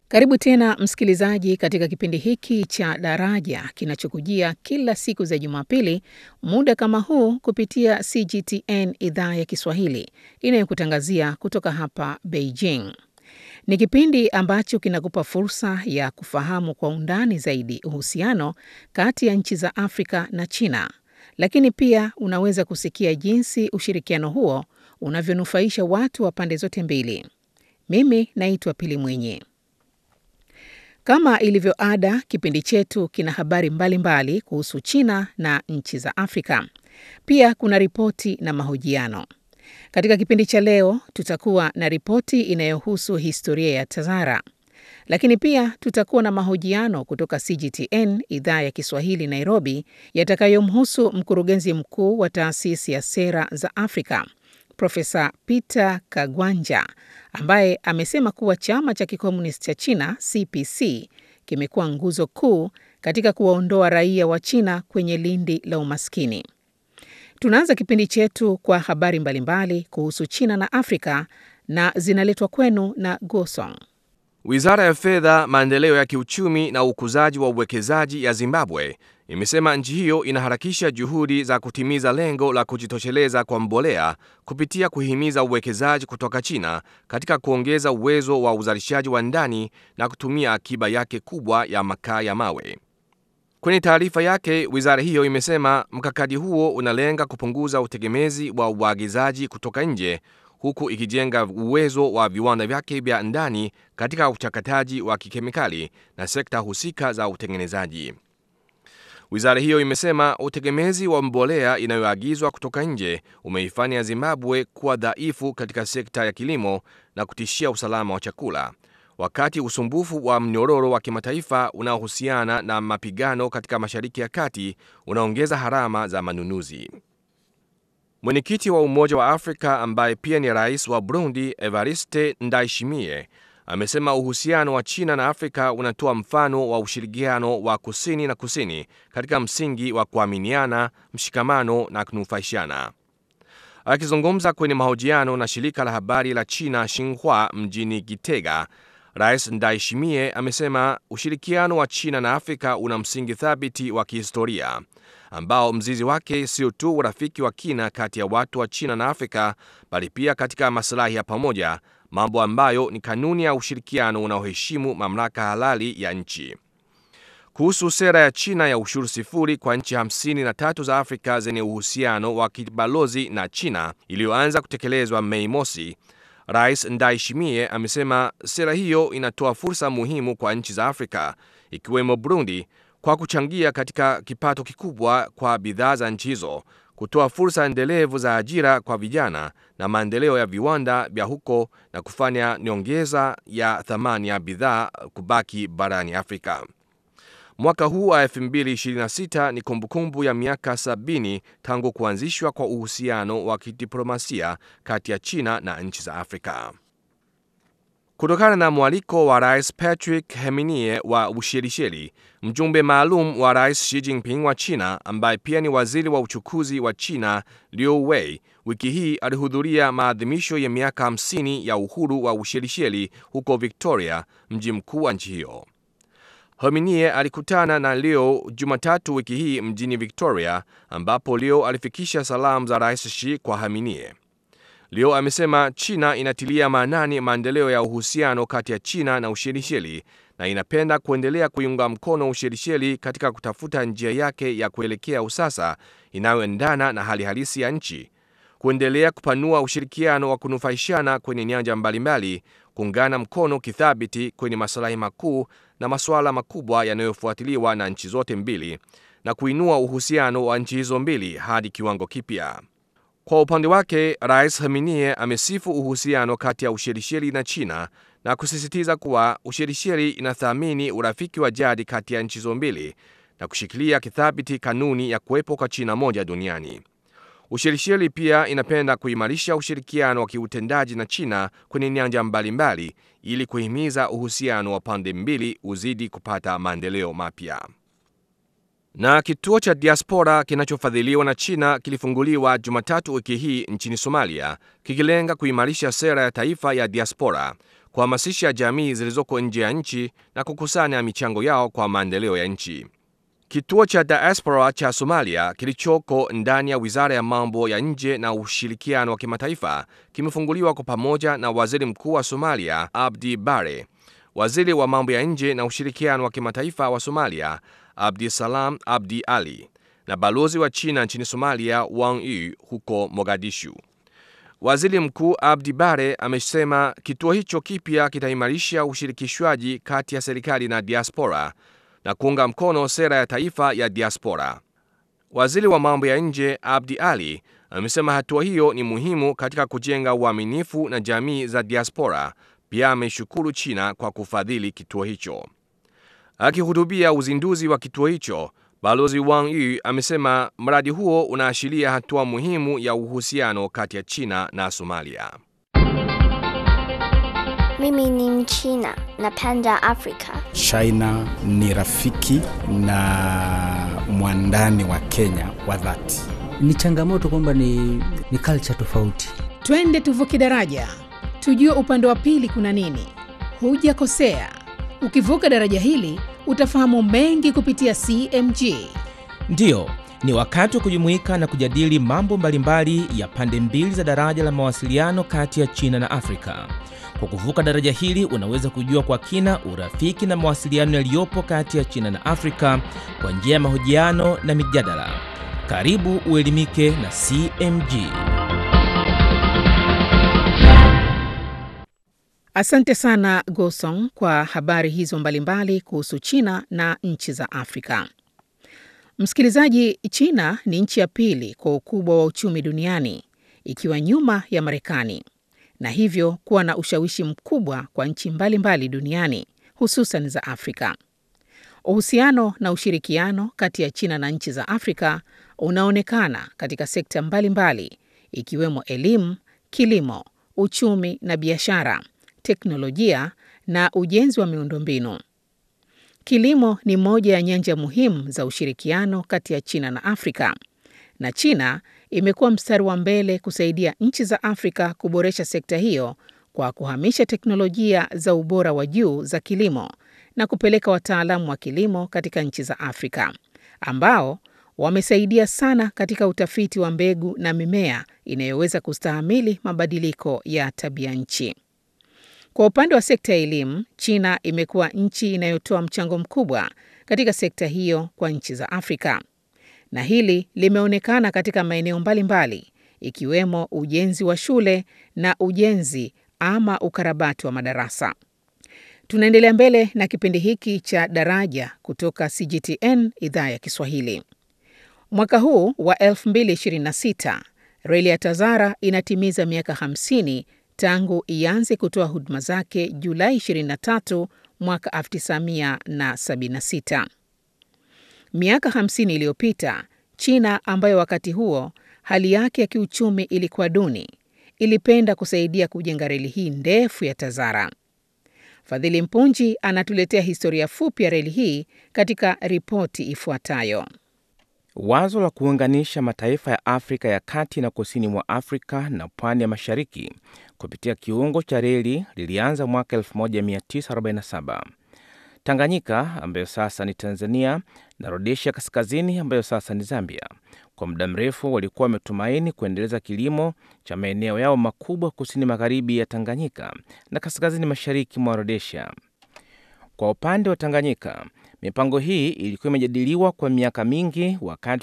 Karibu tena msikilizaji, katika kipindi hiki cha Daraja kinachokujia kila siku za Jumapili muda kama huu kupitia CGTN idhaa ya Kiswahili inayokutangazia kutoka hapa Beijing. Ni kipindi ambacho kinakupa fursa ya kufahamu kwa undani zaidi uhusiano kati ya nchi za Afrika na China, lakini pia unaweza kusikia jinsi ushirikiano huo unavyonufaisha watu wa pande zote mbili. Mimi naitwa Pili Mwenye. Kama ilivyo ada, kipindi chetu kina habari mbalimbali mbali kuhusu China na nchi za Afrika. Pia kuna ripoti na mahojiano. Katika kipindi cha leo tutakuwa na ripoti inayohusu historia ya Tazara, lakini pia tutakuwa na mahojiano kutoka CGTN idhaa ya Kiswahili Nairobi, yatakayomhusu mkurugenzi mkuu wa taasisi ya sera za Afrika Profesa Peter Kagwanja ambaye amesema kuwa chama cha kikomunisti cha China CPC kimekuwa nguzo kuu katika kuwaondoa raia wa China kwenye lindi la umaskini. Tunaanza kipindi chetu kwa habari mbalimbali kuhusu China na Afrika na zinaletwa kwenu na Gosong. Wizara ya Fedha, Maendeleo ya Kiuchumi na Ukuzaji wa Uwekezaji ya Zimbabwe imesema nchi hiyo inaharakisha juhudi za kutimiza lengo la kujitosheleza kwa mbolea kupitia kuhimiza uwekezaji kutoka China katika kuongeza uwezo wa uzalishaji wa ndani na kutumia akiba yake kubwa ya makaa ya mawe. Kwenye taarifa yake, wizara hiyo imesema mkakati huo unalenga kupunguza utegemezi wa uagizaji kutoka nje huku ikijenga uwezo wa viwanda vyake vya ndani katika uchakataji wa kikemikali na sekta husika za utengenezaji. Wizara hiyo imesema utegemezi wa mbolea inayoagizwa kutoka nje umeifanya Zimbabwe kuwa dhaifu katika sekta ya kilimo na kutishia usalama wa chakula, wakati usumbufu wa mnyororo wa kimataifa unaohusiana na mapigano katika Mashariki ya Kati unaongeza gharama za manunuzi. Mwenyekiti wa Umoja wa Afrika ambaye pia ni rais wa Burundi, Evariste Ndayishimiye amesema uhusiano wa China na Afrika unatoa mfano wa ushirikiano wa kusini na kusini katika msingi wa kuaminiana, mshikamano na kunufaishana. Akizungumza kwenye mahojiano na shirika la habari la China Xinhua mjini Gitega, Rais Ndayishimiye amesema ushirikiano wa China na Afrika una msingi thabiti wa kihistoria ambao mzizi wake sio tu urafiki wa kina kati ya watu wa China na Afrika bali pia katika masilahi ya pamoja, mambo ambayo ni kanuni ya ushirikiano unaoheshimu mamlaka halali ya nchi. Kuhusu sera ya China ya ushuru sifuri kwa nchi 53 za Afrika zenye uhusiano wa kibalozi na China iliyoanza kutekelezwa Mei mosi, Rais Ndayishimiye amesema sera hiyo inatoa fursa muhimu kwa nchi za Afrika ikiwemo Burundi kwa kuchangia katika kipato kikubwa kwa bidhaa za nchi hizo, kutoa fursa endelevu za ajira kwa vijana na maendeleo ya viwanda vya huko na kufanya nyongeza ya thamani ya bidhaa kubaki barani Afrika. Mwaka huu wa 2026 ni kumbukumbu ya miaka 70 tangu kuanzishwa kwa uhusiano wa kidiplomasia kati ya China na nchi za Afrika. Kutokana na mwaliko wa Rais Patrick Heminie wa Ushelisheli, mjumbe maalum wa Rais Xi Jinping wa China ambaye pia ni waziri wa uchukuzi wa China Liu Wei, wiki hii alihudhuria maadhimisho ya miaka 50 ya uhuru wa Ushelisheli huko Victoria, mji mkuu wa nchi hiyo. Hominie alikutana na Leo Jumatatu wiki hii mjini Victoria, ambapo Leo alifikisha salamu za Rais Xi kwa Haminie. Leo amesema China inatilia maanani maendeleo ya uhusiano kati ya China na Ushelisheli na inapenda kuendelea kuiunga mkono Ushelisheli katika kutafuta njia yake ya kuelekea usasa inayoendana na hali halisi ya nchi, kuendelea kupanua ushirikiano wa kunufaishana kwenye nyanja mbalimbali, kuungana mkono kithabiti kwenye masilahi makuu na masuala makubwa yanayofuatiliwa na nchi zote mbili na kuinua uhusiano wa nchi hizo mbili hadi kiwango kipya. Kwa upande wake, Rais Haminie amesifu uhusiano kati ya Ushelisheli na China na kusisitiza kuwa Ushelisheli inathamini urafiki wa jadi kati ya nchi hizo mbili na kushikilia kithabiti kanuni ya kuwepo kwa China moja duniani. Ushelisheli pia inapenda kuimarisha ushirikiano wa kiutendaji na China kwenye nyanja mbalimbali ili kuhimiza uhusiano wa pande mbili uzidi kupata maendeleo mapya. Na kituo cha diaspora kinachofadhiliwa na China kilifunguliwa Jumatatu wiki hii nchini Somalia, kikilenga kuimarisha sera ya taifa ya diaspora, kuhamasisha jamii zilizoko nje ya nchi na kukusanya michango yao kwa maendeleo ya nchi. Kituo cha diaspora cha Somalia kilichoko ndani ya Wizara ya Mambo ya Nje na Ushirikiano wa Kimataifa kimefunguliwa kwa pamoja na Waziri Mkuu wa Somalia Abdi Bare, Waziri wa Mambo ya Nje na Ushirikiano wa Kimataifa wa Somalia Abdi Salam Abdi Ali na balozi wa China nchini Somalia Wang Yi huko Mogadishu. Waziri Mkuu Abdi Bare amesema kituo hicho kipya kitaimarisha ushirikishwaji kati ya serikali na diaspora na kuunga mkono sera ya taifa ya diaspora. Waziri wa mambo ya nje Abdi Ali amesema hatua hiyo ni muhimu katika kujenga uaminifu na jamii za diaspora. Pia ameishukuru China kwa kufadhili kituo hicho. Akihutubia uzinduzi wa kituo hicho, Balozi Wang Yi amesema mradi huo unaashiria hatua muhimu ya uhusiano kati ya China na Somalia. Mimi ni Mchina, napenda Afrika. China ni rafiki na mwandani wa Kenya wa dhati. Ni changamoto kwamba ni, ni culture tofauti. Twende tuvuke daraja, tujue upande wa pili kuna nini. Hujakosea, ukivuka daraja hili utafahamu mengi kupitia CMG. Ndiyo, ni wakati wa kujumuika na kujadili mambo mbalimbali ya pande mbili za daraja la mawasiliano kati ya China na Afrika. Kwa kuvuka daraja hili unaweza kujua kwa kina urafiki na mawasiliano yaliyopo kati ya China na Afrika kwa njia ya mahojiano na mijadala. Karibu uelimike na CMG. Asante sana Gosong kwa habari hizo mbalimbali kuhusu China na nchi za Afrika. Msikilizaji, China ni nchi ya pili kwa ukubwa wa uchumi duniani ikiwa nyuma ya Marekani na hivyo kuwa na ushawishi mkubwa kwa nchi mbalimbali duniani hususan za Afrika. Uhusiano na ushirikiano kati ya China na nchi za Afrika unaonekana katika sekta mbalimbali mbali, ikiwemo elimu, kilimo, uchumi na biashara, teknolojia na ujenzi wa miundombinu. Kilimo ni moja ya nyanja muhimu za ushirikiano kati ya China na Afrika, na China imekuwa mstari wa mbele kusaidia nchi za Afrika kuboresha sekta hiyo kwa kuhamisha teknolojia za ubora wa juu za kilimo na kupeleka wataalamu wa kilimo katika nchi za Afrika ambao wamesaidia sana katika utafiti wa mbegu na mimea inayoweza kustahimili mabadiliko ya tabia nchi. Kwa upande wa sekta ya elimu, China imekuwa nchi inayotoa mchango mkubwa katika sekta hiyo kwa nchi za Afrika na hili limeonekana katika maeneo mbalimbali ikiwemo ujenzi wa shule na ujenzi ama ukarabati wa madarasa. Tunaendelea mbele na kipindi hiki cha Daraja kutoka CGTN idhaa ya Kiswahili. Mwaka huu wa 2026 reli ya Tazara inatimiza miaka 50 tangu ianze kutoa huduma zake Julai 23 mwaka 1976. Miaka 50 iliyopita, China ambayo wakati huo hali yake ya kiuchumi ilikuwa duni, ilipenda kusaidia kujenga reli hii ndefu ya Tazara. Fadhili Mpunji anatuletea historia fupi ya reli hii katika ripoti ifuatayo. Wazo la kuunganisha mataifa ya Afrika ya kati na kusini mwa Afrika na pwani ya mashariki kupitia kiungo cha reli lilianza mwaka 1947. Tanganyika ambayo sasa ni Tanzania na Rhodesia kaskazini ambayo sasa ni Zambia, kwa muda mrefu walikuwa wametumaini kuendeleza kilimo cha maeneo yao makubwa kusini magharibi ya Tanganyika na kaskazini mashariki mwa Rhodesia. Kwa upande wa Tanganyika, mipango hii ilikuwa imejadiliwa kwa miaka mingi, wakati